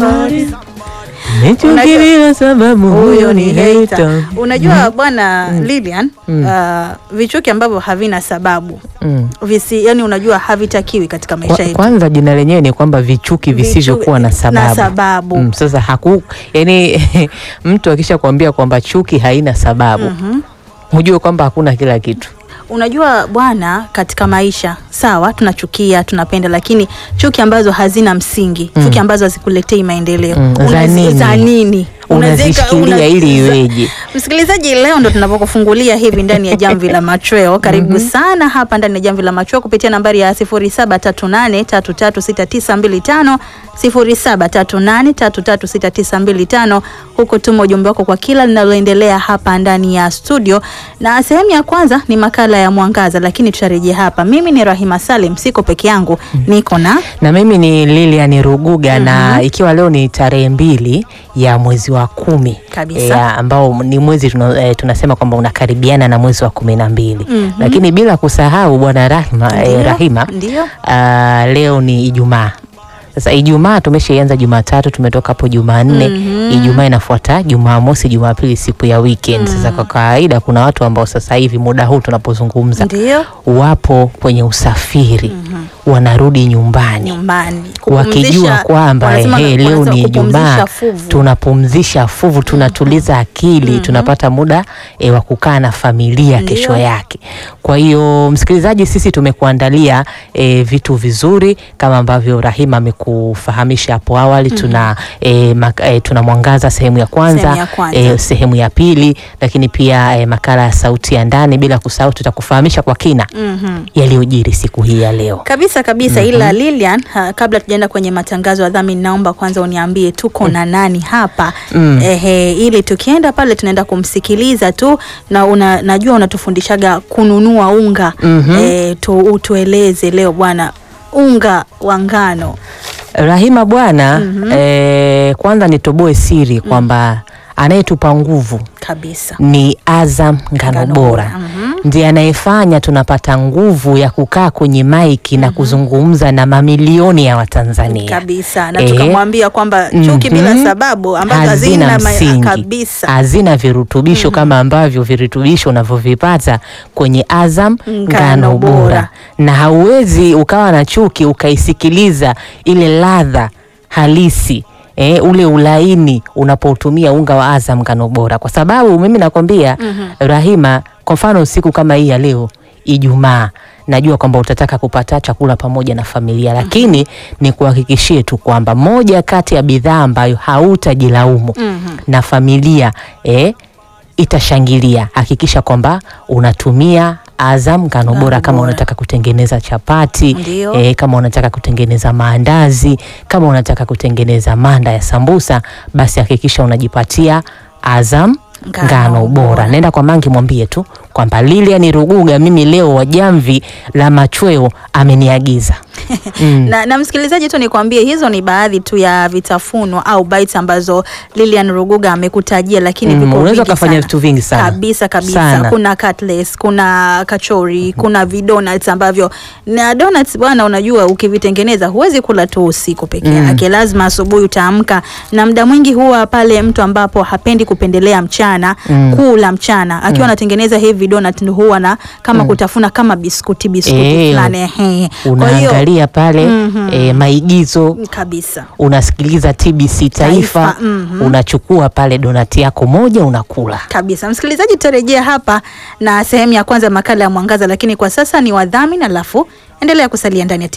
somebody. Nichukilia sababu huyo ni hater. Unajua bwana Lilian, uh, vichuki ambavyo havina sababu Mm. visi, yani unajua havitakiwi katika maisha Kwa, yetu. kwanza jina lenyewe ni kwamba vichuki visivyokuwa na Vichuki- sababu. na sababu. Mm, sasa haku yani mtu akisha kuambia kwamba chuki haina sababu hujue kwamba hakuna kila kitu. Unajua bwana, katika maisha sawa, tunachukia tunapenda, lakini chuki ambazo hazina msingi, chuki ambazo hazikuletei maendeleo Mm, za Unazi- nini? za nini? Unazishikilia una- ili iweje? Msikilizaji, leo ndo tunapokufungulia hivi ndani ya jamvi la machweo. Karibu sana hapa ndani ya jamvi la machweo kupitia nambari ya 0738336925 0738336925. Huko tuma ujumbe wako kwa kila linaloendelea hapa ndani ya studio, na sehemu ya kwanza ni makala ya Mwangaza, lakini tutarejea hapa. Mimi ni Rahima Salim, siko peke yangu, niko na Na mimi ni Lilian Ruguga na ikiwa leo ni tarehe mbili ya mwezi wa kumi Kabisa. ya ambao ni mwezi tuna, eh, tunasema kwamba unakaribiana na mwezi wa kumi na mbili Mhm. lakini bila kusahau bwana Rahima, eh, Ndio, Rahima ndio. ah, leo ni Ijumaa. Sasa Ijumaa tumeshaianza Jumatatu, tumetoka hapo Jumanne. Mhm. Ijumaa inafuata Jumamosi, Jumapili siku ya weekend. Sasa kwa kawaida kuna watu ambao sasa hivi muda huu tunapozungumza ndio wapo kwenye usafiri wanarudi nyumbani nyumbani wakijua Kupumzisha- kwamba wanasema ehe, leo wanasema ni kupumzisha Ijumaa, fuvu. tunapumzisha fuvu, tunatuliza akili, tunapata muda e, wa kukaa na familia Ndio. kesho yake. Kwa hiyo msikilizaji, sisi tumekuandalia e, vitu vizuri kama ambavyo Rahima amekufahamisha hapo awali. Tuna e, mak, e, tuna mwangaza sehemu ya kwanza, Sehemu ya kwanza. E, sehemu ya pili, lakini pia e, makala ya sauti ya ndani, bila kusahau tutakufahamisha kwa kina Mhm. yaliyojiri siku hii ya leo. kabisa kabisa ila Lilian ha, kabla tujaenda kwenye matangazo ya dhamini naomba kwanza uniambie tuko na nani hapa Mm. ehe, ili tukienda pale tunaenda kumsikiliza tu na una, najua unatufundishaga kununua unga Mhm. eh, tu, utueleze leo bwana unga wa ngano Rahima bwana, eh, kwanza nitoboe siri kwamba anayetupa nguvu kabisa ni Azam Ngano Ngano Bora, Bora, mhm. ndiye anayefanya tunapata nguvu ya kukaa kwenye maiki na kuzungumza na mamilioni ya Watanzania kabisa na Eh. tukamwambia kwamba chuki bila Mhm. sababu ambazo hazina hazina ma- msingi, kabisa hazina virutubisho kama ambavyo virutubisho unavyovipata kwenye Azam Ngano Ngano Bora. Bora, na hauwezi ukawa na chuki ukaisikiliza ile ladha halisi eh, ule ulaini unapoutumia unga wa Azam Ngano Bora, kwa sababu mimi nakwambia Rahima, kwa mfano siku kama hii ya leo Ijumaa najua kwamba utataka kupata chakula pamoja na familia, lakini ni kuhakikishie tu kwamba moja kati ya bidhaa ambayo hautajilaumu Mhm. na familia eh, itashangilia. Hakikisha kwamba unatumia Azam Ngano Ngano Bora kama Bora. unataka kutengeneza chapati Ndio. eh, kama unataka kutengeneza maandazi, kama unataka kutengeneza manda ya sambusa, basi hakikisha unajipatia Azam Ngano Ngano Bora. Bora. Nenda kwa Mangi mwambie tu kwamba Lilian Ruguga mimi leo wa jamvi la machweo ameniagiza. Mm. na, na msikilizaji tu nikwambie hizo ni baadhi tu ya vitafunwa au bites ambazo Lilian Ruguga amekutajia, lakini Mm, viko unaweza vingi ukafanya sana. vitu vingi sana. kabisa kabisa. Sana. Kuna cutlets, kuna kachori, kuna vidonuts ambavyo na donuts bwana, unajua ukivitengeneza huwezi kula tu usiku peke yake, lazima asubuhi utaamka, na muda mwingi huwa pale mtu ambapo hapendi kupendelea mchana Mm. kula mchana akiwa anatengeneza hivi donut ndio huwa na kama kutafuna kama biskuti biskuti Eh, fulani ehe. Kwa hiyo Unaangalia pale Mhm. eh, maigizo kabisa unasikiliza TBC Taifa, Taifa, mhm. unachukua pale donati yako moja unakula. kabisa. Msikilizaji, tutarejea hapa na sehemu ya kwanza ya makala ya Mwangaza, lakini kwa sasa ni wadhamini, alafu endelea kusalia ndani ya